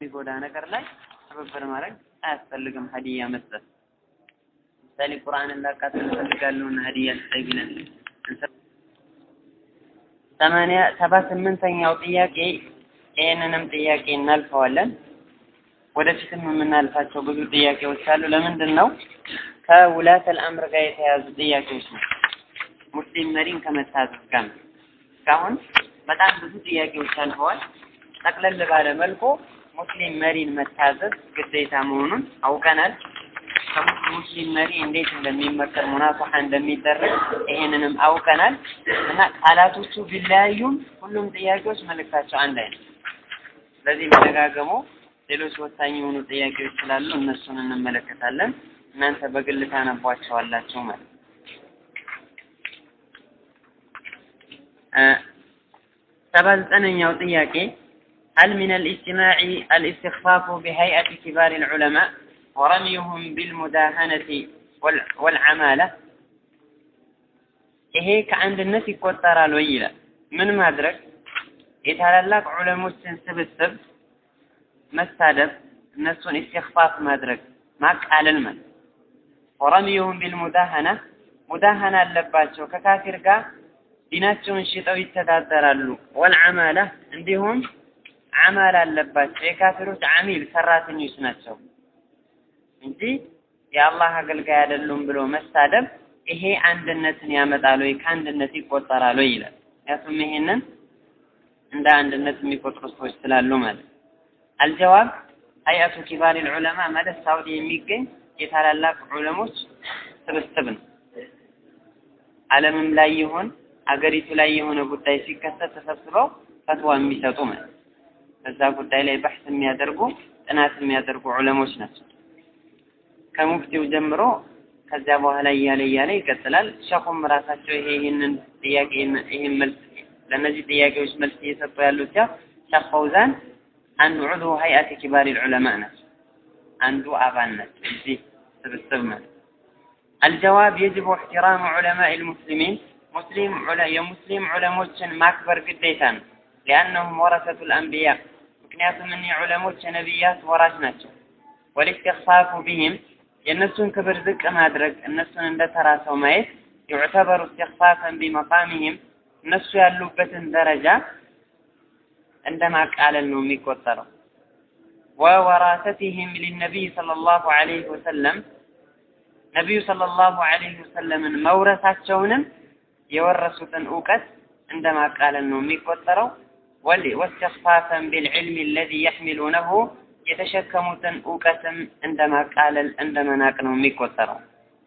የሚጎዳ ነገር ላይ ትብብር ማድረግ አያስፈልግም። ሀዲያ መስጠት ምሳሌ ቁርአንን ላቃጥል እፈልጋለሁና ሀዲያ ስጠኝ ቢለን ሰማንያ ሰባ ስምንተኛው ጥያቄ ይህንንም ጥያቄ እናልፈዋለን። ወደፊትም የምናልፋቸው ብዙ ጥያቄዎች አሉ። ለምንድን ነው ከውላት አልአምር ጋር የተያዙ ጥያቄዎች ነው። ሙስሊም መሪን ከመታዘዝ ጋር ነው። እስካሁን በጣም ብዙ ጥያቄዎች አልፈዋል። ጠቅለል ባለ መልኩ ሙስሊም መሪን መታዘዝ ግዴታ መሆኑን አውቀናል። ከሙስሊም መሪ እንዴት እንደሚመከር ሙናፈሐ እንደሚደረግ ይሄንንም አውቀናል እና ቃላቶቹ ቢለያዩም ሁሉም ጥያቄዎች መልእክታቸው አንድ አይነት። ስለዚህ መደጋገሙ ሌሎች ወሳኝ የሆኑ ጥያቄዎች ስላሉ እነሱን እንመለከታለን። እናንተ በግል ታነቧቸዋላችሁ ማለት ነው። ሰባ ዘጠነኛው ጥያቄ هل من الاجتماع الاستخفاف بهيئة كبار العلماء ورميهم بالمداهنة والعمالة ይሄ ከአንድነት ይቆጠራል ወይ ይላል። ምን ማድረግ የታላላቅ ዑለሞችን ስብስብ መሳደብ፣ እነሱን ኢስቲኽፋፍ ማድረግ ማቃለል ማለት ወረሚዩሁም ቢልሙዳሃና ሙዳሃና አለባቸው ከካፊር ጋር ዲናቸውን ሽጠው ይተዳደራሉ። ወልዓማላ እንዲሁም አማል አለባቸው። የካፊሮች አሚል ሰራተኞች ናቸው እንጂ የአላህ አገልጋይ አይደሉም ብሎ መሳደብ ይሄ አንድነትን ያመጣል ወይ ከአንድነት ይቆጠራል ወይ ይላል። ምክንያቱም ይሄንን እንደ አንድነት የሚቆጥሩ ሰዎች ስላሉ ማለት አልጀዋብ ሀይአቱ ኪባር ዑለማ ማለት ሳውዲ የሚገኝ የታላላቅ ዑለሞች ስብስብ ነው። ዓለምም ላይ ይሁን አገሪቱ ላይ የሆነ ጉዳይ ሲከሰት ተሰብስበው ፈትዋ የሚሰጡ ማለት በዛ ጉዳይ ላይ በሕስ የሚያደርጉ ጥናት የሚያደርጉ ዑለሞች ናቸው። ከሙፍቲው ጀምሮ ከዚያ በኋላ እያለ እያለ ይቀጥላል። ሸኹም ራሳቸው ይሄ ይህንን ጥያቄ ይህን መልስ ለእነዚህ ጥያቄዎች መልስ እየሰጡ ያሉት ያው ሸኽ ፈውዛን አንዱ ዑድሁ ሀይአት ኪባር ዑለማ ናቸው። አንዱ አባል ናቸው እዚህ ስብስብ ማለት አልጀዋብ የጅቡ እሕትራሙ ዑለማء ልሙስሊሚን ሙስሊም የሙስሊም ዑለሞችን ማክበር ግዴታ ነው። ሊአነሁም ወረሰቱ ልአንቢያ ምክንያቱም እኒህ ዑለሞች የነቢያት ወራሽ ናቸው። ወልእስትኽፋፉ ቢህም የእነሱን ክብር ዝቅ ማድረግ እነሱን እንደ ተራ ሰው ማየት ዩዕተበሩ እስትኽፋፈን ቢመቃሚህም እነሱ ያሉበትን ደረጃ እንደ ማቃለል ነው የሚቆጠረው። ወወራሰቲህም ሊነቢይ ሰለላሁ ዐለይሂ ወሰለም ነቢዩ ሰለላሁ ዐለይሂ ወሰለምን መውረሳቸውንም የወረሱትን እውቀት እንደ ማቃለል ነው የሚቆጠረው። ወስተኽፋፈን ቢልዕልሚ አለዚ የሕሚሉነሁ የተሸከሙትን እውቀትም እንደ ማቃለል እንደ መናቅ ነው የሚቆጠረው።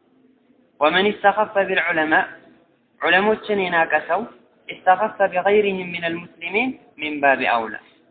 ወመን ኢስተኸፈ ቢልዑለማ ዑለሞችን የናቀ ሰው ኢስተኸፈ ቢገይሪህም ሚነል ሙስሊሚን ሚን ባቢ አውላ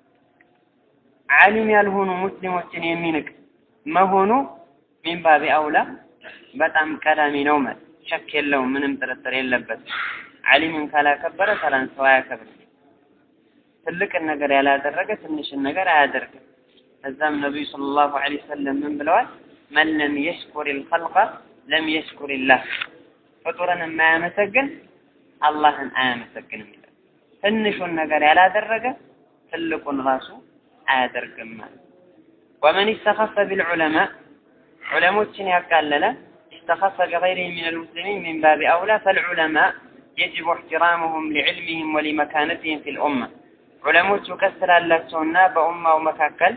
ዓሊም ያልሆኑ ሙስሊሞችን የሚንቅ መሆኑ ሚን ባቢ አውላ በጣም ቀዳሚ ነው ማለት ሸክ የለውም፣ ምንም ጥርጥር የለበትም። ዓሊምን ካላከበረ ተራን ሰው አያከብርም። ትልቅን ነገር ያላደረገ ትንሽን ነገር አያደርግም። ከዛም ነቢዩ ሰለላሁ ዐለይሂ ወሰለም ምን ብለዋል? መን ለም የሽኩር ልኸልቀ ለም የሽኩር ላህ ፍጡርን የማያመሰግን አላህን አያመሰግንም ይላል። ትንሹን ነገር ያላደረገ ትልቁን ራሱ አያደርግም ማለት ወመን ኢስተኸፈ ቢልዑለማ ዑለሞችን ያቃለለ استخف بغيرهم من المسلمين من باب أولى فالعلماء يجب احترامهم لعلمهم ولمكانتهم في الأمة علماء كسر اللاتسونا بأمة ومكاكل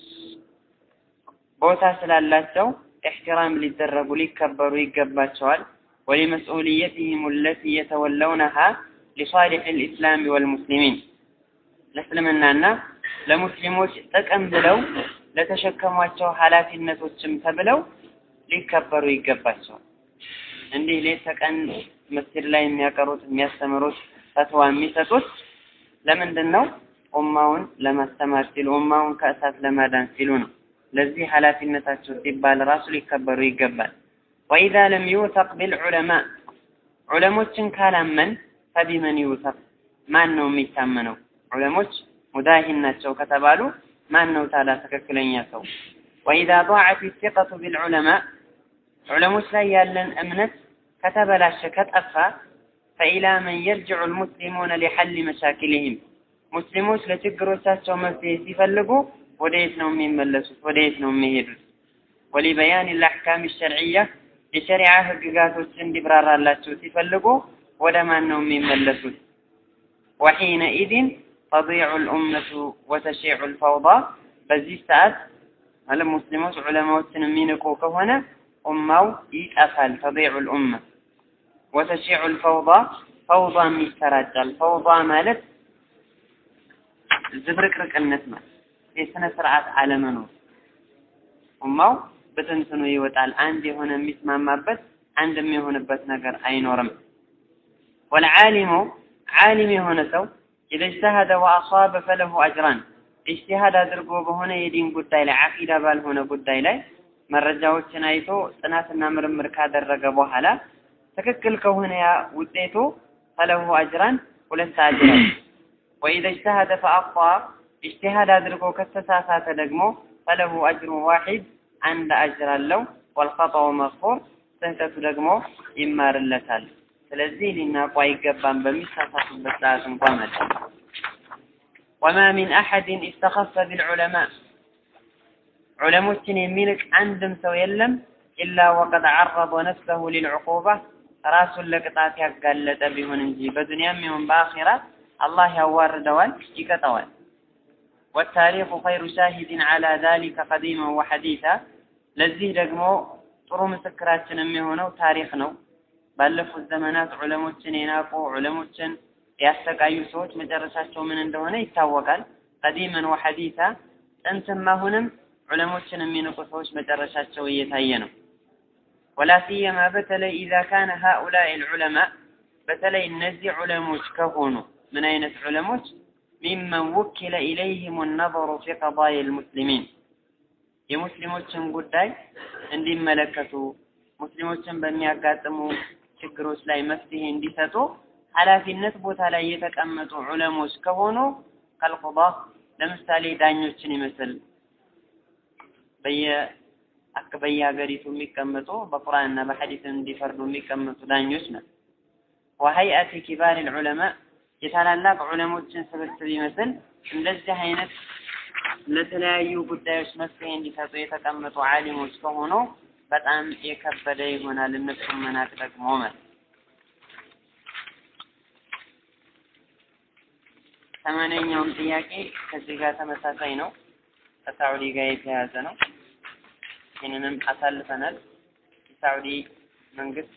بوتا سلالاتسو احترام للدرب ليكبروا يقباتشوال ولمسؤوليتهم التي يتولونها لصالح الإسلام والمسلمين لسلمنا ለሙስሊሞች ጥቅም ብለው ለተሸከሟቸው ኃላፊነቶችም ተብለው ሊከበሩ ይገባቸዋል። እንዲህ ሌት ተቀን መስጊድ ላይ የሚያቀሩት የሚያስተምሩት ፈትዋ የሚሰጡት ለምንድን ነው? ኡማውን ለማስተማር ሲሉ ኡማውን ከእሳት ለማዳን ሲሉ ነው። ለዚህ ኃላፊነታቸው ሲባል ራሱ ሊከበሩ ይገባል። ወኢዛ ለም ዩውተቅ ቢልዑለማ ዑለሞችን ካላመን ፈቢመን ዩውተቅ ማን ነው የሚታመነው? ዑለሞች ሙዳሂን ናቸው ከተባሉ ማን ነው ታዲያ ትክክለኛ ሰው? ወኢዛ ضاعت الثقة بالعلماء ዑለሞች ላይ ያለን እምነት ከተበላሸ ከጠፋ ፈኢላ መን የርጅዑ ልሙስሊሙነ ሊሐል መሻኪልህም ሙስሊሞች ለችግሮቻቸው መፍትሄ ሲፈልጉ ወደ የት ነው የሚመለሱት? ወደ የት ነው የሚሄዱት? ወሊበያን ልአሕካም ሸርዕያ የሸሪዓ ህግጋቶች እንዲብራራላቸው ሲፈልጉ ወደ ማን ነው የሚመለሱት? ወሒነኢዝን ተዲዑ ልኡመቱ ወተሺዑ ልፈውዳ በዚህ ሰዓት ማለት ሙስሊሞች ዑለማዎችን የሚንቁ ከሆነ ኡማው ይጠፋል። ተዲዑ ልኡመ ወተሺዑ ልፈውዳ ፈውዳም ይሰራጫል። ፈውዳ ማለት ዝብርቅርቅነት ማለት የስነ ስርዓት አለመኖር ኡማው በትንትኑ ይወጣል። አንድ የሆነ የሚስማማበት አንድ የሚሆንበት ነገር አይኖርም። ወልዓሊሙ ዓሊም የሆነ ሰው ኢዘ እጅተሀደ ወአሷበ ፈለሁ አጅራን ኢጅቲሃድ አድርጎ በሆነ የዲን ጉዳይ ላይ አቂዳ ባልሆነ ጉዳይ ላይ መረጃዎችን አይቶ ጥናትና ምርምር ካደረገ በኋላ ትክክል ከሆነ ያ ውጤቱ ፈለሁ አጅራን ሁለት አጅር ወኢዘ እጅተሀደ ፈአኽጣ ኢጅቲሃድ አድርጎ ከተሳሳተ ደግሞ ፈለሁ አጅሩ ዋሂድ አንድ አጅር አለው። ወልኸጠኡ መግፉር ስህተቱ ደግሞ ይማርለታል። ስለዚህ ሊናቁ አይገባም በሚሳሳቱበት ሰዓት እንኳ ማለት ወማ ሚን አሐድን ኢስተኸፈ ቢልዑለማ ዑለሞችን የሚንቅ አንድም ሰው የለም ኢላ ወቀድ ዐረض ነፍሰሁ ሊልዕቁባ ራሱን ለቅጣት ያጋለጠ ቢሆን እንጂ በዱንያም ይሁን በአኺራ አላህ ያዋርደዋል፣ ይቀጠዋል። ወታሪኩ ኸይሩ ሻሂድን ዐላ ዛሊከ ቀዲመን ወሐዲታ ለዚህ ደግሞ ጥሩ ምስክራችን የሚሆነው ታሪክ ነው። ባለፉት ዘመናት ዑለሞችን የናቁ ዑለሞችን ያሰቃዩ ሰዎች መጨረሻቸው ምን እንደሆነ ይታወቃል። ቀዲመን ወሐዲታ ጥንትም አሁንም ዑለሞችን የሚንቁ ሰዎች መጨረሻቸው እየታየ ነው። ወላ ሲየማ በተለይ ኢዛ ካነ ሃኡላኢ ልዑለማ በተለይ እነዚህ ዑለሞች ከሆኑ ምን አይነት ዑለሞች ሚመን ውኪለ ኢለይህም ነظሩ ፊ ቀዳኢ ልሙስሊሚን የሙስሊሞችን ጉዳይ እንዲመለከቱ ሙስሊሞችን በሚያጋጥሙ ችግሮች ላይ መፍትሄ እንዲሰጡ ኃላፊነት ቦታ ላይ የተቀመጡ ዑለሞች ከሆኑ ከልቁዳ ለምሳሌ ዳኞችን ይመስል በየ በየሀገሪቱ የሚቀመጡ በቁርአንና በሐዲስ እንዲፈርዱ የሚቀመጡ ዳኞች ነው። ወሀይአቲ ኪባር ልዑለማ የታላላቅ ዑለሞችን ስብስብ ይመስል እንደዚህ አይነት ለተለያዩ ጉዳዮች መፍትሄ እንዲሰጡ የተቀመጡ ዓሊሞች ከሆኑ በጣም የከበደ ይሆናል። እነሱን መናቅ ደግሞ ማለት ሰማንያኛውም ጥያቄ ከዚህ ጋር ተመሳሳይ ነው። ከሳዑዲ ጋር የተያያዘ ነው። ይህንንም አሳልፈናል። የሳዑዲ መንግስት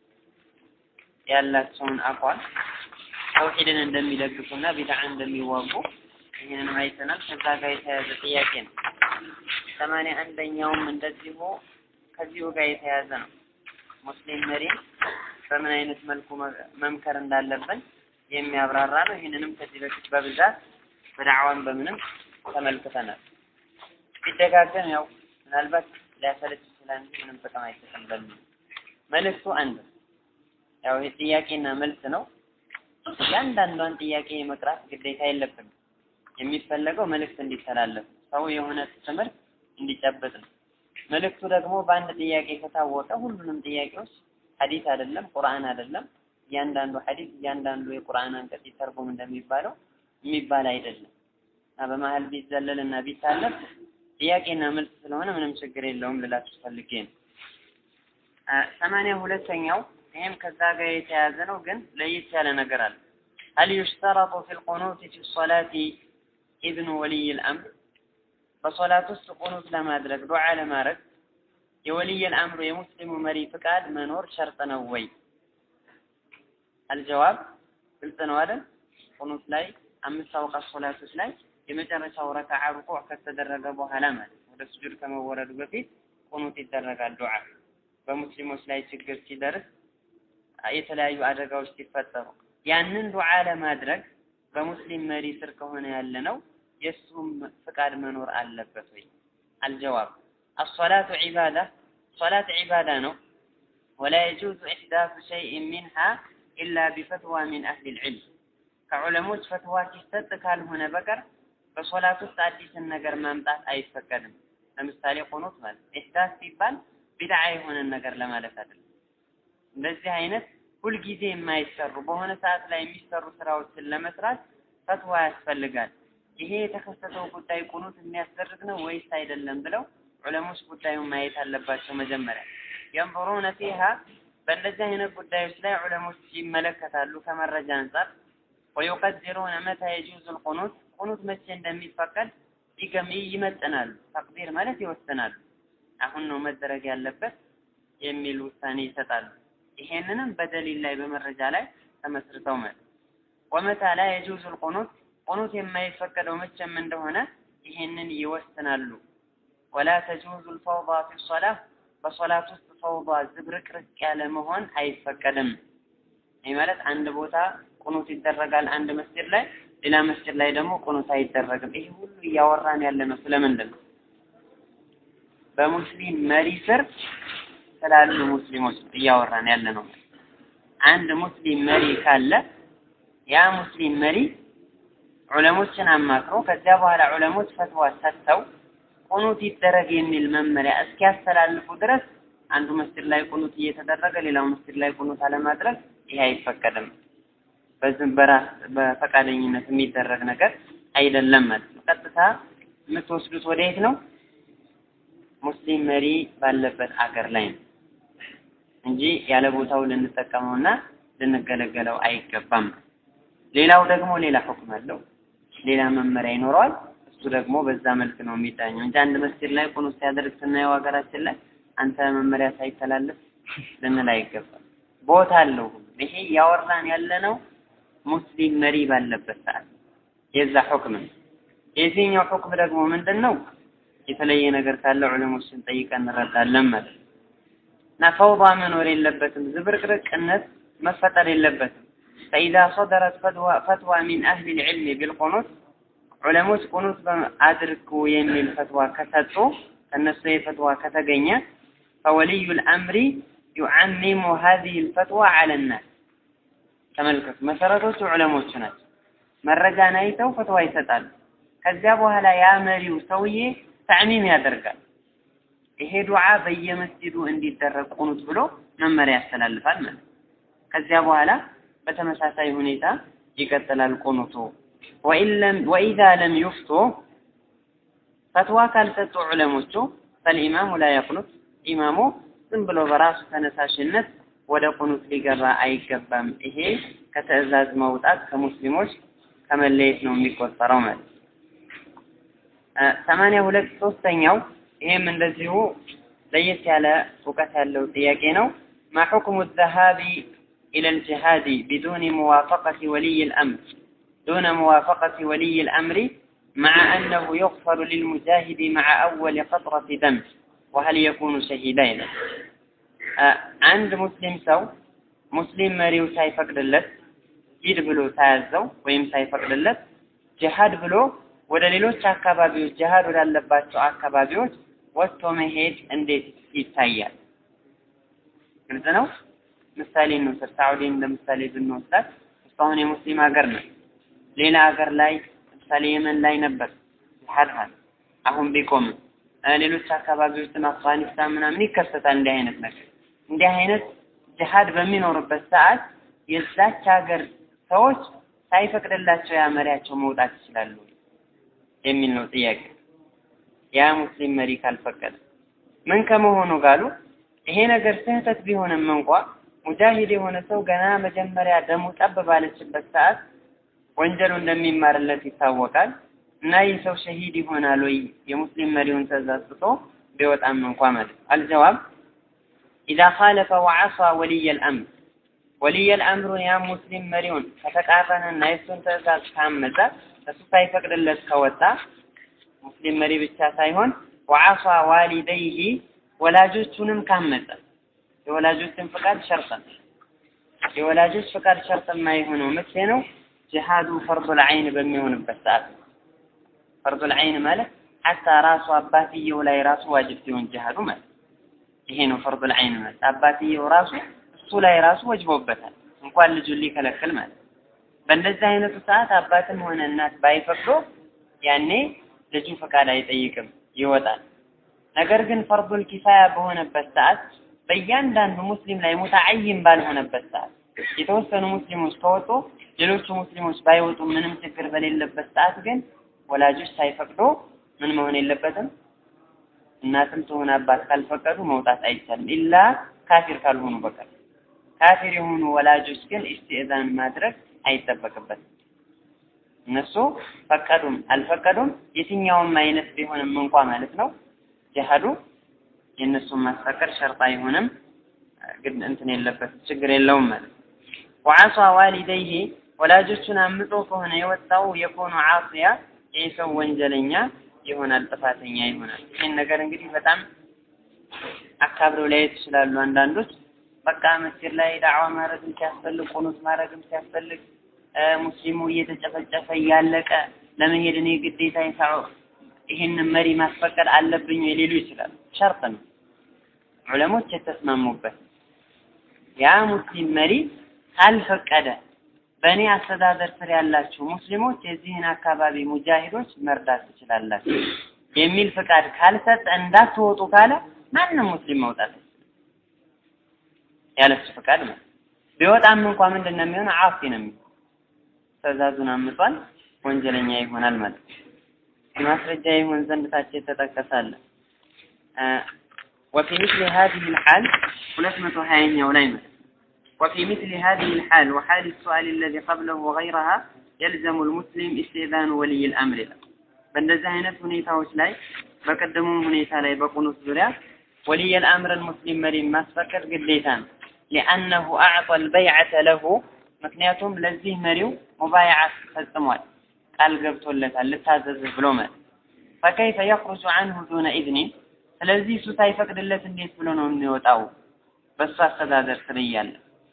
ያላቸውን አቋም ተውሂድን እንደሚደግፉና ቢድዓ እንደሚዋጉ ይህንን አይተናል። ከዛ ጋር የተያያዘ ጥያቄ ነው። ሰማንያ አንደኛውም እንደዚሁ ከዚሁ ጋር የተያያዘ ነው። ሙስሊም መሪን በምን አይነት መልኩ መምከር እንዳለብን የሚያብራራ ነው። ይህንንም ከዚህ በፊት በብዛት በዳዕዋን በምንም ተመልክተናል። ቢደጋገም ያው ምናልባት ሊያሰለች ይችላል እንጂ ምንም ጥቅም አይሰጥም በሚል መልእክቱ አንድ ያው ይህ ጥያቄና መልስ ነው። እያንዳንዷን ጥያቄ የመቅራት ግዴታ የለብንም። የሚፈለገው መልእክት እንዲተላለፍ ሰው የሆነ ትምህርት እንዲጨብጥ ነው። መልእክቱ ደግሞ በአንድ ጥያቄ ከታወቀ ሁሉንም ጥያቄዎች ሐዲስ አይደለም ቁርአን አይደለም እያንዳንዱ ሐዲስ እያንዳንዱ የቁርአን አንቀጽ ይተርጉም እንደሚባለው የሚባል አይደለም እና በመሀል ቢዘለል እና ቢታለፍ ጥያቄና መልስ ስለሆነ ምንም ችግር የለውም ልላችሁ ፈልጌ ነው። ሰማንያ ሁለተኛው ይህም ከዛ ጋር የተያያዘ ነው፣ ግን ለየት ያለ ነገር አለ። هل يشترط في القنوت في الصلاة إذن ولي الأمر በሶላት ውስጥ ቁኑት ለማድረግ ዱዓ ለማድረግ የወልይ አምሩ የሙስሊሙ መሪ ፍቃድ መኖር ሸርጥ ነው ወይ? አልጀዋብ ግልጽ ነው አይደል? ቁኑት ላይ አምስት አውቃት ሶላቶች ላይ የመጨረሻው ረካዓ ሩኩዕ ከተደረገ በኋላ ማለት ወደ ስጁድ ከመወረዱ በፊት ቁኑት ይደረጋል። ዱዓ በሙስሊሞች ላይ ችግር ሲደርስ የተለያዩ አደጋዎች ሲፈጠሩ ያንን ዱዓ ለማድረግ በሙስሊም መሪ ስር ከሆነ ያለ ነው የእሱም ፍቃድ መኖር አለበት ወይ? አልጀዋብ አሶላቱ ዒባዳ ሶላት ዒባዳ ነው። ወላ የጁዙ ኢሕዳሱ ሸይእን ሚንሃ ኢላ ቢፈትዋ ሚን አህሊ ልዕልም ከዑለሞች ፈትዋ ሲሰጥ ካልሆነ በቀር በሶላት ውስጥ አዲስን ነገር ማምጣት አይፈቀድም። ለምሳሌ ቁኑት ማለት ኢሕዳስ ሲባል ቢድዓ የሆነን ነገር ለማለት አይደለም። እንደዚህ አይነት ሁልጊዜ የማይሰሩ በሆነ ሰዓት ላይ የሚሰሩ ስራዎችን ለመስራት ፈትዋ ያስፈልጋል። ይሄ የተከሰተው ጉዳይ ቁኑት የሚያስደርግ ነው ወይስ አይደለም ብለው ዑለሞች ጉዳዩን ማየት አለባቸው። መጀመሪያ የንظሩነ ፊሃ በእንደዚህ አይነት ጉዳዮች ላይ ዑለሞች ይመለከታሉ ከመረጃ አንጻር ወዩቀድሩነ መታ የጁዙ ልቁኑት ቁኑት መቼ እንደሚፈቀድ ይገም ይመጥናሉ። ተቅዲር ማለት ይወስናሉ። አሁን ነው መደረግ ያለበት የሚል ውሳኔ ይሰጣሉ። ይሄንንም በደሊል ላይ በመረጃ ላይ ተመስርተው ማለት ወመታ ላ የጁዙ ልቁኑት ቁኑት የማይፈቀደው መቼም እንደሆነ ይሄንን ይወስናሉ። ወላ ተጁዙ ልፈውዳ ፊ ሶላህ በሶላት ውስጥ ፈውዳ ዝብርቅርቅ ያለ መሆን አይፈቀድም። ይህ ማለት አንድ ቦታ ቁኑት ይደረጋል አንድ መስጊድ ላይ፣ ሌላ መስጊድ ላይ ደግሞ ቁኑት አይደረግም። ይሄ ሁሉ እያወራን ያለ ነው ስለምንድን ነው? በሙስሊም መሪ ስር ስላሉ ሙስሊሞች እያወራን ያለ ነው። አንድ ሙስሊም መሪ ካለ ያ ሙስሊም መሪ ዑለሞችን አማክሮ ከዚያ በኋላ ዑለሞች ፈትዋ ሰጥተው ቁኑት ይደረግ የሚል መመሪያ እስኪያስተላልፉ ድረስ አንዱ መስጊድ ላይ ቁኑት እየተደረገ ሌላው መስጊድ ላይ ቁኑት አለማድረግ ይሄ አይፈቀድም። በዝም በራስ በፈቃደኝነት የሚደረግ ነገር አይደለም ማለት ነው። ቀጥታ የምትወስዱት ወደ የት ነው? ሙስሊም መሪ ባለበት አገር ላይ ነው እንጂ ያለ ቦታው ልንጠቀመውና ልንገለገለው አይገባም። ሌላው ደግሞ ሌላ ሁክም አለው፣ ሌላ መመሪያ ይኖረዋል። እሱ ደግሞ በዛ መልክ ነው የሚዳኘው እንጂ አንድ መስጊድ ላይ ቁኑት ሲያደርግ ስናየው ሀገራችን ላይ አንተ መመሪያ ሳይተላለፍ ልንል አይገባም። ቦታ አለው። ይሄ ያወራን ያለነው ሙስሊም መሪ ባለበት ሰዓት የዛ ሁክም ነው። የዚህኛው ሁክም ደግሞ ምንድን ነው? የተለየ ነገር ካለ ዑለሞችን ጠይቀን እንረዳለን ማለት ነው። እና ፈውዳ መኖር የለበትም፣ ዝብርቅርቅነት መፈጠር የለበትም። ፈኢዛ ሰደረት ፈትዋ ሚን አህሊ ልዕልሚ ቢልቁኑት ዑለሞች ቁኑት አድርጉ የሚል ፈትዋ ከሰጡ ከነሱ የፈትዋ ከተገኘ ፈወልዩ ልአምሪ ዩዓሚሙ ሀዚህ ልፈትዋ አለ ናስ። ተመልከቱ፣ መሰረቶቹ ዑለሞቹ ናቸው። መረጃን አይተው ፈትዋ ይሰጣሉ። ከዚያ በኋላ ያ መሪው ሰውዬ ተዕሚም ያደርጋል። ይሄ ዱዓ በየመስጂዱ እንዲደረግ ቁኑት ብሎ መመሪያ ያስተላልፋል ማለት ከዚያ በኋላ በተመሳሳይ ሁኔታ ይቀጥላል ቁኑቱ። ወኢዛ ለም ዩፍቱ ፈትዋ ካልሰጡ ዑለሞቹ ፈልኢማሙ ላ የቁኑት ኢማሙ ዝም ብሎ በራሱ ተነሳሽነት ወደ ቁኑት ሊገባ አይገባም። ይሄ ከትዕዛዝ መውጣት ከሙስሊሞች ከመለየት ነው የሚቆጠረው ማለት ሰማንያ ሁለት ሶስተኛው ይሄም እንደዚሁ ለየት ያለ እውቀት ያለው ጥያቄ ነው። ማ ሑክሙ ዘሃቢ إلى الجهاد بدون موافقة ولي الأمر دون موافقة ولي الأمر مع أنه يغفر للمجاهد مع أول قطرة دم وهل يكون شهيدين عند مسلم سو مسلم مريو ሳይፈቅድለት ሂድ ብሎ ሳያዘው ወይም ሳይፈቅድለት ጅሃድ ብሎ ወደ ሌሎች አካባቢዎች ጅሃድ ወዳለባቸው አካባቢዎች ወጥቶ መሄድ እንዴት ይታያል? ግልጽ ነው። ምሳሌ እንውሰድ። ሳዑዲን ለምሳሌ ብንወስዳት እስካሁን የሙስሊም ሀገር ነው። ሌላ ሀገር ላይ ለምሳሌ የመን ላይ ነበር ጅሃድ ሀል አሁን ቢቆምም ሌሎች አካባቢዎችም አፍጋኒስታን ምናምን ይከሰታል እንዲህ አይነት ነገር። እንዲህ አይነት ጅሃድ በሚኖርበት ሰዓት የዛች ሀገር ሰዎች ሳይፈቅድላቸው ያ መሪያቸው መውጣት ይችላሉ የሚል ነው ጥያቄ። ያ ሙስሊም መሪ ካልፈቀደ ምን ከመሆኑ ጋሉ ይሄ ነገር ስህተት ቢሆንም እንኳ ሙጃሂድ የሆነ ሰው ገና መጀመሪያ ደሙ ጠብ ባለችበት ሰዓት ወንጀሉ እንደሚማርለት ይታወቃል እና ይህ ሰው ሸሂድ ይሆናል ወይ የሙስሊም መሪውን ትእዛዝ ጥሶ ቢወጣም እንኳ ማለት አልጀዋብ ኢዛ ኻለፈ ወዐሳ ወልይ አልአምር ወልይ አልአምሩን ያ ሙስሊም መሪውን ከተቃረነና የእሱን ትእዛዝ ካመፀ እሱ ሳይፈቅድለት ከወጣ ሙስሊም መሪ ብቻ ሳይሆን ወዐሳ ዋሊደይሂ ወላጆቹንም ካመፀ የወላጆችን ፍቃድ ሸርጥ ነው። የወላጆች ፍቃድ ሸርጥ የማይሆነው መቼ ነው? ጅሃዱ ፈርዱል ዐይን በሚሆንበት ሰዓት ነው። ፈርዱል ዐይን ማለት ሐታ ራሱ አባትየው ላይ ራሱ ዋጅብ ሲሆን ጅሃዱ ማለት ይሄ ነው። ፈርዱል ዐይን ማለት አባትየው ራሱ እሱ ላይ ራሱ ወጅቦበታል እንኳን ልጁን ሊከለክል ማለት በእንደዚህ አይነቱ ሰዓት አባትም ሆነ እናት ባይፈቅዶ ያኔ ልጁ ፈቃድ አይጠይቅም ይወጣል። ነገር ግን ፈርዱል ኪፋያ በሆነበት ሰዓት በእያንዳንዱ ሙስሊም ላይ ሙተዓይን ባልሆነበት ሰዓት የተወሰኑ ሙስሊሞች ከወጡ ሌሎቹ ሙስሊሞች ባይወጡ ምንም ችግር በሌለበት ሰዓት ግን ወላጆች ሳይፈቅዶ ምን መሆን የለበትም እናትም ትሆን አባት ካልፈቀዱ መውጣት አይቻልም ኢላ ካፊር ካልሆኑ በቀር ካፊር የሆኑ ወላጆች ግን ኢስቲእዛን ማድረግ አይጠበቅበትም እነሱ ፈቀዱም አልፈቀዱም የትኛውም አይነት ቢሆንም እንኳ ማለት ነው ጀሃዱ የእነሱን ማስፈቀድ ሸርጥ አይሆንም ግን እንትን የለበት ችግር የለውም ማለት ወዓሷ ዋሊደይህ ወላጆቹን አምጦ ከሆነ የወጣው የኮኑ ዓሲያ ይህ ሰው ወንጀለኛ ይሆናል ጥፋተኛ ይሆናል ይህን ነገር እንግዲህ በጣም አካብረው ሊያየት ይችላሉ አንዳንዶች በቃ መስጊድ ላይ ዳዕዋ ማድረግም ሲያስፈልግ ቁኑት ማድረግም ሲያስፈልግ ሙስሊሙ እየተጨፈጨፈ እያለቀ ለመሄድ እኔ ግዴታ ይሳዑ ይህንን መሪ ማስፈቀድ አለብኝ ሊሉ ይችላሉ ሸርጥ ነው ዑለሞች የተስማሙበት ያ ሙስሊም መሪ ካልፈቀደ በእኔ አስተዳደር ስር ያላችሁ ሙስሊሞች የዚህን አካባቢ ሙጃሂዶች መርዳት ትችላላችሁ የሚል ፍቃድ ካልሰጠ እንዳትወጡ ካለ ማንም ሙስሊም መውጣት ያለሱ ፍቃድ ነው። ቢወጣም እንኳ ምንድን ነው የሚሆነው? አፊ ነው የሚሆነው። ትእዛዙን አምጧል፣ ወንጀለኛ ይሆናል ማለት ነው። ማስረጃ ይሆን ዘንድ ታች የተጠቀሳለ وفي مثل هذه الحال ሁለት መቶ ሀያኛው ላይ ማለት وفي مثل هذه الحال وحال السؤال الذي قبله وغيرها يلزم المسلم استئذان ولي الأمر له በእንደዚህ አይነት ሁኔታዎች ላይ በቀደሙም ሁኔታ ላይ በቁኑት ዙሪያ ولي الأمر المسلم መሪን ማስፈቀድ ግዴታ ነው لأنه أعطى البيعة له ምክንያቱም ለዚህ መሪው ሙባይዓ ፈጽሟል ቃል ገብቶለታል ልታዘዝህ ብሎ ማለት فكيف يخرج عنه دون إذن ስለዚህ እሱ ሳይፈቅድለት እንዴት ብሎ ነው የሚወጣው በእሱ አስተዳደር ስር እያለ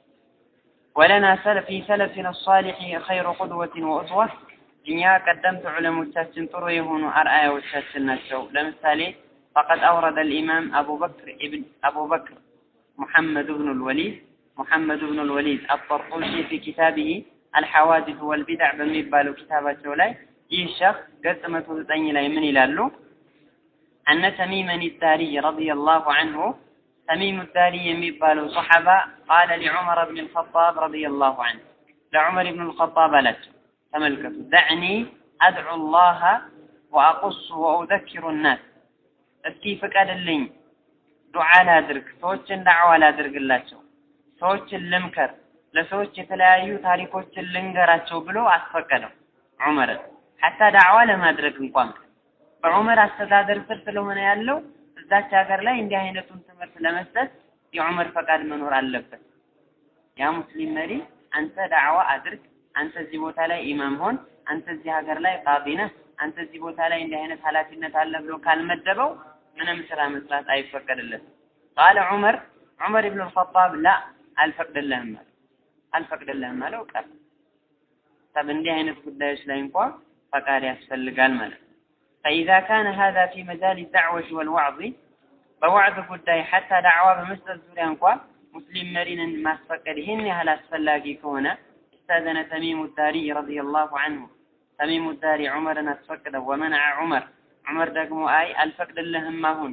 ወለና ሰለፍ ፊ ሰለፊና ሷሊሒ ኸይሩ ቁድወትን ወእስዋ እኛ ቀደምት ዑለሞቻችን ጥሩ የሆኑ አርአያዎቻችን ናቸው ለምሳሌ فقد أورد الإمام أبو بكر ابن أبو بكر محمد بن الوليد محمد بن الوليد الطرطوشي في كتابه الحوادث والبدع በሚባለው كتاباቸው ላይ ይህ ሸኽ ገጽ መቶ ዘጠኝ ላይ ምን ይላሉ أن تميما الداري رضي الله عنه تميم الداري يميبالو صحابة قال لعمر بن الخطاب رضي الله عنه لعمر بن الخطاب لك تملكته دعني أدعو الله وأقص وأذكر الناس እስኪ ፍቀድልኝ ዱዓ ላድርግ ሰዎችን ዳዕዋ ላድርግላቸው ሰዎችን ልምከር ለሰዎች የተለያዩ ታሪኮችን ልንገራቸው ብሎ አስፈቀደው ዑመርን ሐታ ዳዕዋ ለማድረግ እንኳን በዑመር አስተዳደር ስር ስለሆነ ያለው እዛች ሀገር ላይ እንዲህ አይነቱን ትምህርት ለመስጠት የዑመር ፈቃድ መኖር አለበት ያ ሙስሊም መሪ አንተ ዳዕዋ አድርግ አንተ እዚህ ቦታ ላይ ኢማም ሆን አንተ እዚህ ሀገር ላይ ቃዲ ነህ አንተ እዚህ ቦታ ላይ እንዲህ አይነት ኃላፊነት አለ ብሎ ካልመደበው ምንም ስራ መስራት አይፈቀድለትም ቃለ ዑመር ዑመር ኢብኑ አልኸጣብ ላ አልፈቅድልህም አለ አልፈቅድልህም አለው ቀር ጠብ እንዲህ አይነት ጉዳዮች ላይ እንኳ ፈቃድ ያስፈልጋል ማለት ነው فإذا كان هذا في مجال الدعوة والوعظ በዋዕዝ ጉዳይ ሐታ ዳዕዋ በመስጠት ዙሪያ እንኳ ሙስሊም መሪንን ማስፈቀድ ይህን ያህል አስፈላጊ ከሆነ استأذن تميم الداري رضي الله عنه تميم الداري عمرን አስፈቅደው ومنع عمر ዑመር ደግሞ አይ አልፈቅድልህም አሁን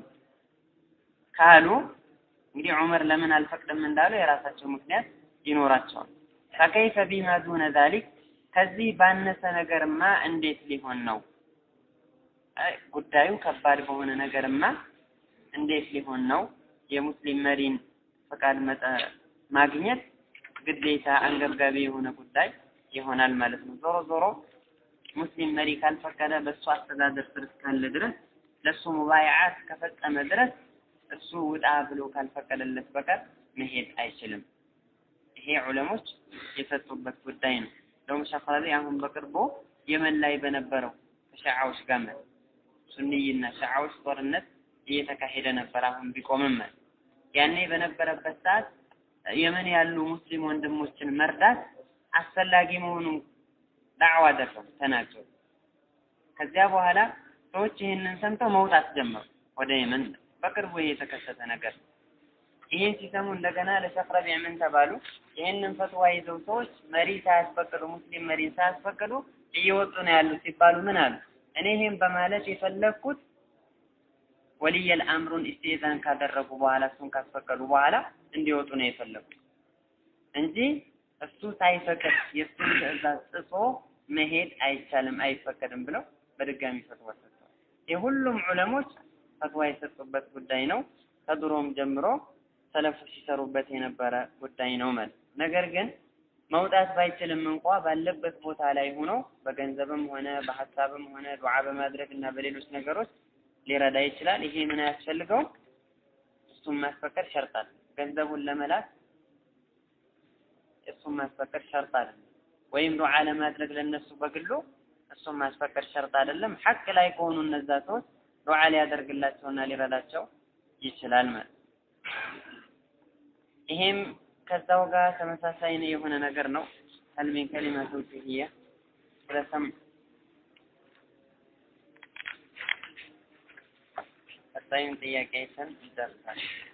ካሉ እንግዲህ ዑመር ለምን አልፈቅድም እንዳሉ የራሳቸው ምክንያት ይኖራቸዋል ፈከይፈ ቢማ ዱነ ዛሊክ ከዚህ ባነሰ ነገርማ እንዴት ሊሆን ነው ጉዳዩ ከባድ በሆነ ነገርማ እንዴት ሊሆን ነው የሙስሊም መሪን ፈቃድ ማግኘት ግዴታ አንገብጋቢ የሆነ ጉዳይ ይሆናል ማለት ነው ዞሮ ዞሮ ሙስሊም መሪ ካልፈቀደ በእሱ አስተዳደር ስር እስካለ ድረስ ለእሱ ሙባይዓት ከፈጸመ ድረስ እሱ ውጣ ብሎ ካልፈቀደለት በቀር መሄድ አይችልም ይሄ ዑለሞች የሰጡበት ጉዳይ ነው እንደውም ሸኻሪ አሁን በቅርቡ የመን ላይ በነበረው ከሸዓዎች ጋር ማለት ሱኒይና ሸዓዎች ጦርነት እየተካሄደ ነበር አሁን ቢቆምም ማለት ያኔ በነበረበት ሰዓት የመን ያሉ ሙስሊም ወንድሞችን መርዳት አስፈላጊ መሆኑን ዳዕዋ አደረጉ ተናገሩ ከዚያ በኋላ ሰዎች ይህንን ሰምተው መውጣት ጀመሩ ወደ የመን በቅርቡ ይሄ የተከሰተ ነገር ይህን ሲሰሙ እንደገና ለሸኽ ረቢዕ ምን ተባሉ ይህንን ፈትዋ ይዘው ሰዎች መሪ ሳያስፈቅዱ ሙስሊም መሪን ሳያስፈቅዱ እየወጡ ነው ያሉ ሲባሉ ምን አሉ እኔ ይህን በማለት የፈለግኩት ወልየል አምሩን ኢስቲዛን ካደረጉ በኋላ እሱን ካስፈቀዱ በኋላ እንዲወጡ ነው የፈለጉት እንጂ እሱ ሳይፈቅድ የእሱን ትእዛዝ ጥሶ መሄድ አይቻልም አይፈቀድም ብለው በድጋሚ ፈትዋ ሰጥተዋል። የሁሉም ዑለሞች ፈትዋ የሰጡበት ጉዳይ ነው። ከድሮም ጀምሮ ሰለፎች ሲሰሩበት የነበረ ጉዳይ ነው ማለት ነገር ግን መውጣት ባይችልም እንኳ ባለበት ቦታ ላይ ሆኖ በገንዘብም ሆነ በሀሳብም ሆነ ዱዓ በማድረግ እና በሌሎች ነገሮች ሊረዳ ይችላል። ይሄ ምን አያስፈልገውም? እሱም ማስፈቀድ ሸርጥ ገንዘቡን ለመላክ እሱም ማስፈቀድ ሸርጥ አይደለም። ወይም ዱዓ ለማድረግ ለነሱ በግሉ እሱም ማስፈቀድ ሸርጥ አይደለም። ሐቅ ላይ ከሆኑ እነዛ ሰዎች ዱዓ ሊያደርግላቸውና ሊረዳቸው ይችላል ማለት ይሄም ከዛው ጋር ተመሳሳይ የሆነ ነገር ነው። هل من كلمة توجيهية ስለሰም ቀጣዩን ጥያቄ አይተን እንጨርሳለን።